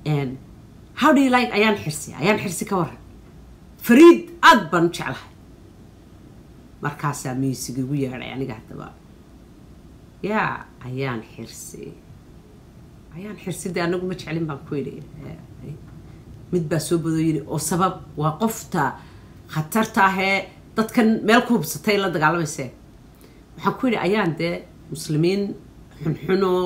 how do you like ayaan xirsi ayaan xirsi ka waran fariid aad baan u jeclahay markaasaa miisig igu yeedhay aniga haddaba yaa ayaan xirsi ayaan xirsi dee anagu ma jeclin baan ku yidhi mid baa soo badoo yidhi oo sabab waa qofta khatarta ahee dadkan meel ku hubsatay la dagaalamayse waxaan ku yidhi ayaan dee muslimiin xunxunoo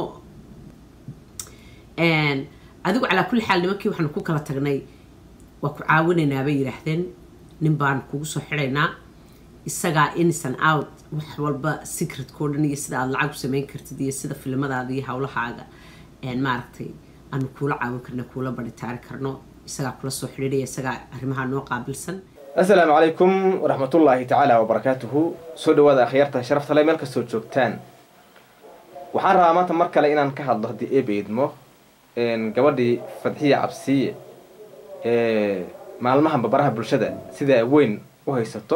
adigu calaa kulli xaal nimankii waxaanu ku kala tagnay waa ku caawinaynaa bay yidhaahdeen nin baan kugu soo xidhaynaa isagaa innocent out wax walba secretkao dhan iyo sida aada lacag u samayn kartid iyo sida filimadaada iyo howlahaaga maaragtay aanu kuula caawin karno kuula baritaari karno isagaa kula soo xidhiidhaya isagaa arrimaha noo qaabilsan assalaamu calaykum waraxmatullaahi tacaala wabarakaatuhu soo dhawaada akhyaarta sharafta le meel kastoo joogtaan waxaan rabaa maanta mar kale inaan ka hadlo haddii eeba idmo gabadhii fadxiya cabsiye ee maalmahan babaraha bulshada sidaa weyn u haysato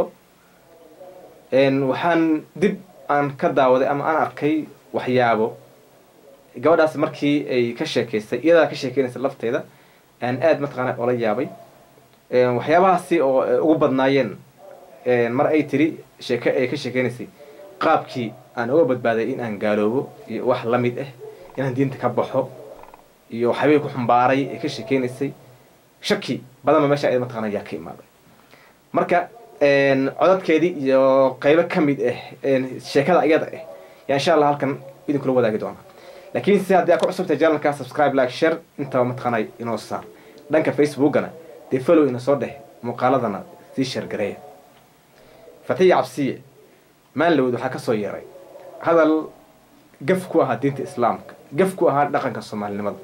waxaan dib aan ka daawaday ama aan arkay waxyaabo gabadhaas markii ay ka sheekaystay iyadaa ka sheekeynaysa lafteeda aan aada mataqaana ola yaabay waxyaabahaasi oo ugu badnaayeen mar ay tiri sheeke ay ka sheekeynaysay qaabkii aan uga badbaaday in aan gaaloobo iyo wax la mid ah inaan diinta ka baxo iyo waxyaabihii ku xumbaaray ay ka sheekeynaysay shaki badanba meesha ay mataqana ayaa ka imaaday marka codadkeedii iyo qaybo ka mid ah sheekada iyada ah yaa insha allah halkan idinkula wadaagi doonaa laakiin si haddii aad ku cusubtahay janalka subscribe like share intaba mataqaanay inoo saar dhanka facebookana dee follow ina soo dheh muuqaaladana sii sheergareeya fatiya cabsiye maanlawed waxaa kasoo yeeray hadal gaf ku ahaa diinta islaamka gaf ku ahaa dhaqanka soomaalinimada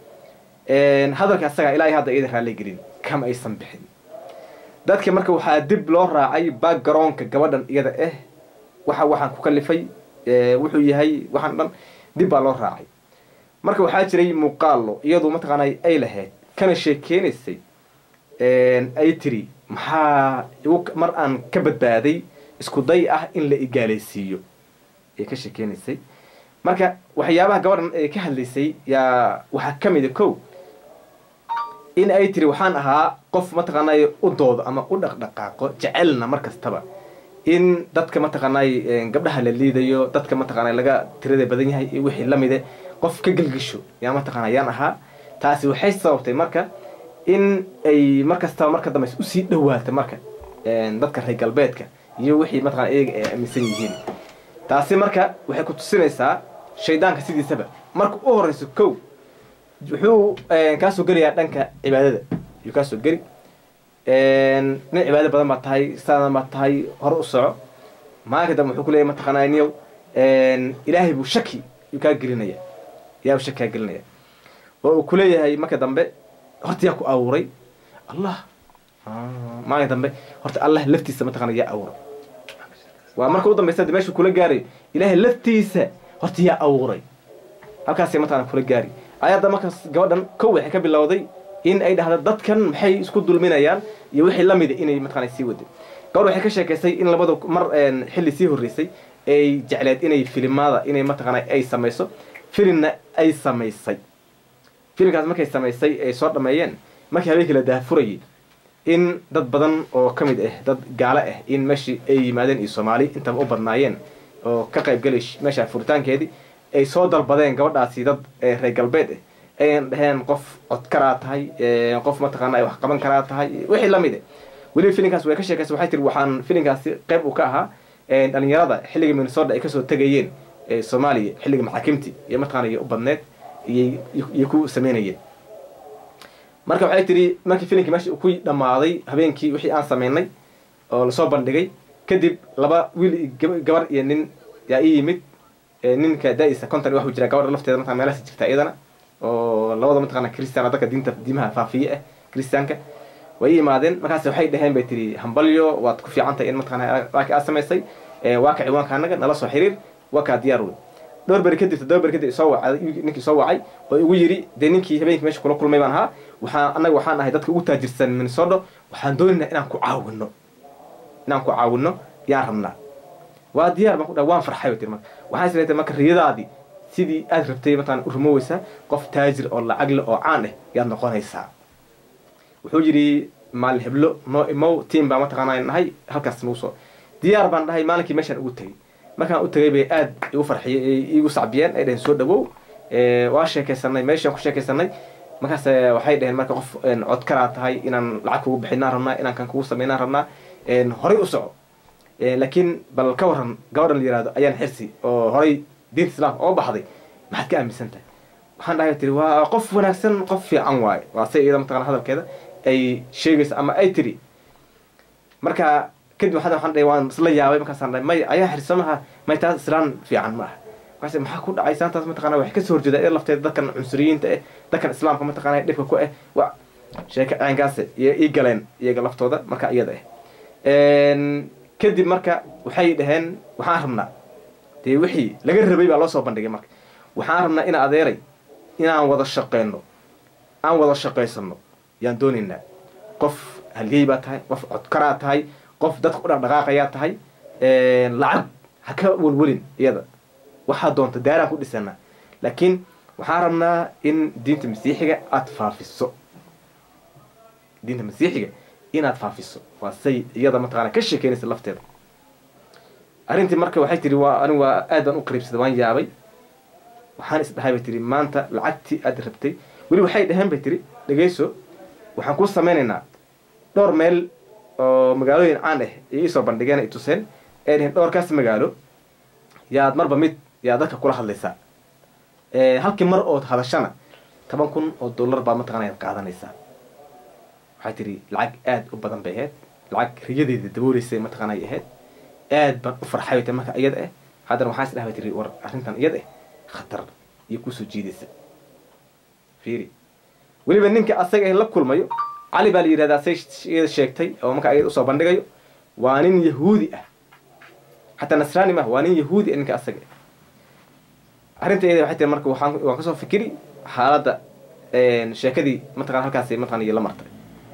hadalka asagaa ilaa hadda iyada raalli gelin kama aysan bixin dadka marka waxaa dib loo raacay backgroundka gabadhan iyada ah waxa waxaan ku kalifay wuxuu yahay waxaan dhan dib baa loo raacay marka waxaa jiray muuqaalo iyadu mataqaanay ay lahayd kana sheekeynaysay ay tiri maxaa igu mar aan ka badbaaday isku day ah in la igaalaysiiyo ay ka sheekeynaysay marka waxyaabaha gabadhan ay ka hadlaysay yaa waxaa ka mida kow in ay tiri waxaan ahaa qof mataqaanay u doodo ama u dhaqdhaqaaqo jecelna mar kastaba in dadka mataqaanay gabdhaha la liidayo dadka mataqaanay laga tirada badan yahay iyo wixii lamide qof ka gelgesho yaa mataqaana yaan ahaa taasi waxay sababtay marka in ay mar kastaba marka dambe usii dhawaata marka dadka reer galbeedka iyo wixii mataqana iyaga ay aaminsan yihiin taasi marka waxay ku tusinaysaa shaydaanka sidiisaba marka u horeyso kow wuxuu kaasoo gelayaa dhanka cibaadada ayuu kaasoo geli nin cibaado badan baa tahay saadan baa tahay hore u soco maalinka dambe wuxuu kuleeyahy mataqaanaa niyow ilaahay buu shaki yuu kaa gelinaya ilahay buu shaki kaa gelinaya oo uu kuleeyahay marka dambe horta yaa ku abuuray allah maalinka dambe horta allah laftiisa mataqana yaa abuuray waa marka u dambaysa de meeshuu kula gaarayo ilaahay laftiisa horta yaa abuuray halkaasay mataqana kula gaari ayadda markaas gabadhan kow waxay ka bilowday in ay dhahda dadkan maxay isku dulminayaan iyo wixii la mida inay mataqana sii waday gabadh waxay ka sheekaysay in labada mar xilli sii horreysay ay jecleed inay filimada inay mataqana ay samayso filimna ay samaysay filimkaas markay samaysay ay soo dhameeyeen markii habeenkii la daahfurayay in dad badan oo ka mid ah dad gaalo ah in meeshii ay yimaadeen iyo soomaali intaba u badnaayeen oo ka qaybgalay meesha furitaankeedii ay soo dalbadeen gabadhaasi dad reer galbeed ah ayan dhaheen qof codkaraa tahay qof mataqaana ay wax qaban karaa tahay wixii lamid ah weliba filimkaas way ka sheekaysa waxay tiri waxaan filimkaasi qayb uu ka ahaa dhalinyarada xilliga minnesota ay kasoo tegayeen soomaaliya xilliga maxaakimti iyo mataqana iyo u badneed iyay ku sameynayeen marka waxay tiri markii filimkii meesha ku dhammaaday habeenkii wixii aan sameynay oo lasoo bandhigay kadib laba wiil gabar iyo nin yaa ii yimid ninka da-isa conton waxuu jiraa gabadha lafteeda mataqana meelahaas jirta iyadana oo labada mataqana christian dadka diinta diimaha faafiye ah christianka way imaadeen markaas waxay dhaheen bay tiri hambalyo waad ku fiican tahay in mataqana waaki aad samaysay waa ka ciwaanka annaga nala soo xiriir waa kaa diyaar wey dhowr beri kadib dhowr beri kadib soo wacay ninkii soo wacay oo igu yiri dee ninkii habeenkii meesha kula kulmay baan ahaa waxaan annaga waxaan ahay dadka ugu taajirsan minnesota waxaan doonaynaa inaan ku caawino inaan ku caawino yaan rabnaa waa diyaar baan ku dhaha waan farxay tiri marka waxaan isleetay marka riyadaadii sidii aad rabtay mataqana u rumoweysaa qof taajir oo lacag leh oo caan ah yaad noqonaysaa wuxuu yidhi maalin heblo noo imow tiam baa mataqaana nahay halkaas nagu soo diyaar baan dhahay maalinkii meeshaan ugu tegey markaan u tegay bay aad igu farxiyey ay igu sacbiyeen ay dhaheen soo dhawow waa sheekaysanay meeshaan ku sheekaysanay markaas waxay dhaheen marka qof codkaraa tahay inaan lacag kugu bixinaan rabnaa inaan kan kugu samaynaan rabnaa horay u soco laakiin bal ka waran gabadhan la yihahdo ayaan xirsi oo horay diinta islaamka oo baxday maxaad ka aaminsan tahay waxaan dhahay tiri waa qof wanaagsan qof fiican waaye waa se iyada mataqana hadalkeeda ay sheegayso ama ay tiri marka kadib waxaan waxaan dhahay waan isla yaabay markaasaan dhahay may ayaa xirso maha may taas islaan fiican ma aha markaas maxaa ku dhacay saantaas mataqana waxay kasoo horjeedaa iyada lafteeda dadkan cunsuriyiinta eh dadkan islaamka mataqana dhibka ku eh wa sheeka caynkaas ii galeen iyaga laftooda marka iyada ah kadib marka waxay dhaheen waxaan rabnaa dee wixii laga rabay baa loo soo bandhigay marka waxaan rabnaa ina adeeray inaan wada shaqeyno aan wada shaqaysano yaan doonaynaa qof halyey baa tahay qof codkaraa tahay qof dadka u dhaqdhaqaaqayaa tahay lacag ha ka welwelin iyada waxaa doonta daaraan ku dhisanaa laakiin waxaan rabnaa in diinta masiixiga aada faafiso diinta masiixiga inaad faafiso waa say iyada mataqana ka sheekeynaysa lafteeda arrintii marka waxay tihi waa anigu waa aad baan u qariibsaday waan yaabay waxaan isdhahay bay tihi maanta lacagtii aad rabtay weli waxay dhaheen bay tihi dhegayso waxaan kuu samaynaynaa dhowr meel oo magaalooyin caan ah iyo iisoo bandhigeen ay tuseen ee dhaheen dhowrkaas magaalo yaad marba mid yaad dadka kula hadlaysaa halkii mar ood hadashana toban kun oo dollar baad mataqana yaad qaadanaysaa waxay tihi lacag aada u badan bay ahayd lacag riyadeeda dabooleysay mataqaana ay ahayd aad baan u farxay bay tahay marka iyada ah haddana waxaa is dhaha bay tihi war arrintan iyada ah khatar iyo kusoo jiidaysa fiiri weliba ninka asaga ah la kulmayo cali baa la yidhahdaa say iyada sheegtay oo marka iyada usoo bandhigayo waa nin yahuudi ah xataa nasraani maaha waa nin yahuudi ah ninka asaga ah arrinta iyada waxay tihi marka waxaan waan kasoo fikiri xaaladda sheekadii mataqana halkaasi mataqana iyo la martay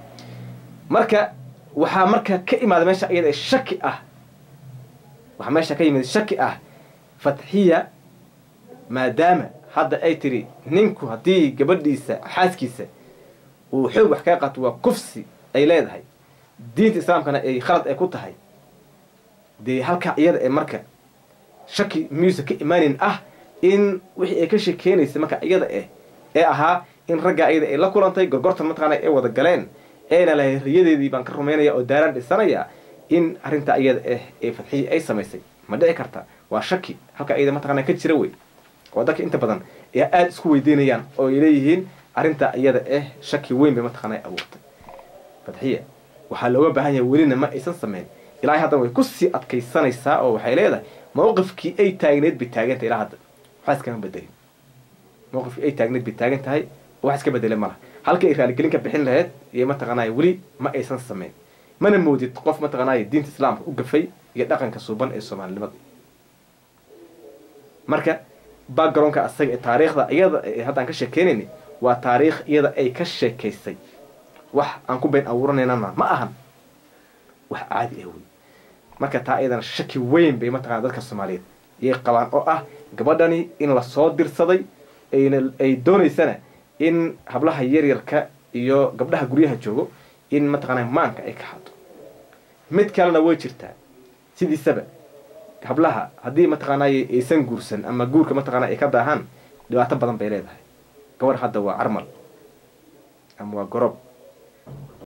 marka waxaa marka ka imaada meesha iyada shaki ah waxaa meesha ka yimid shaki ah fatxiya maadaama hadda ay tiri ninku haddii gabadhiisa xaaskiisa uu xoog wax kaga qaato waa kufsi ay leedahay diinta islaamkana ay khalad ay ku tahay dee halkaa iyada ee marka shaki miyuusa ka imaanin ah in wixii ay ka sheekeynaysa marka iyada ah ee ahaa in raggaa iyada ay la kulantay gorgortan mataqaana ay wada galeen eena lahay riyadeedii baan ka rumaynaya oo daaraan dhisanaya in arrinta iyada ah ee fadxiya ay samaysay ma dhici karta waa shaki halka iyada mataqana ka jira wey oo dadka inta badan ee aada isku weydiinayaan oo ay leeyihiin arrinta iyada ah shaki weyn bay mataqana ay abuurtay fadxiya waxaa looga baahan yahay welina ma aysan samayn ilaahay haddana way kusii adkaysanaysaa oo waxay leedahay mawqifkii ay taagneed bay taagan tahay ilaa hadda waxaa iskama bedelin mawqifkii ay taagneed bay taagan tahay wax iska bedelay malaha halka ay raaligelin ka bixin lahayd iyo mataqaanaya weli ma aysan samayn mana moodid qof mataqaanaya diinta islaamka u gafay iyo dhaqanka suuban ee soomaalinimada marka backgroundka asaga ee taariikhda iyada ee haddaan ka sheekeynayna waa taariikh iyada ay ka sheekaysay wax aan ku been abuuranaynana ma ahan wax caadi ah wey marka taa iyadana shaki weyn bay mataqana dadka soomaaliyeed iyay qabaan oo ah gabadhani in lasoo dirsaday ayna ay doonaysana in hablaha yaryarka iyo gabdhaha guryaha joogo in mataqaanaa maanka ay ka hado mid kalena way jirtaa sidiisaba hablaha haddii mataqaanay aysan guursan ama guurka mataqaana ay ka daahaan dhibaato badan bay leedahay gabadh hadda waa carmal ama waa gorob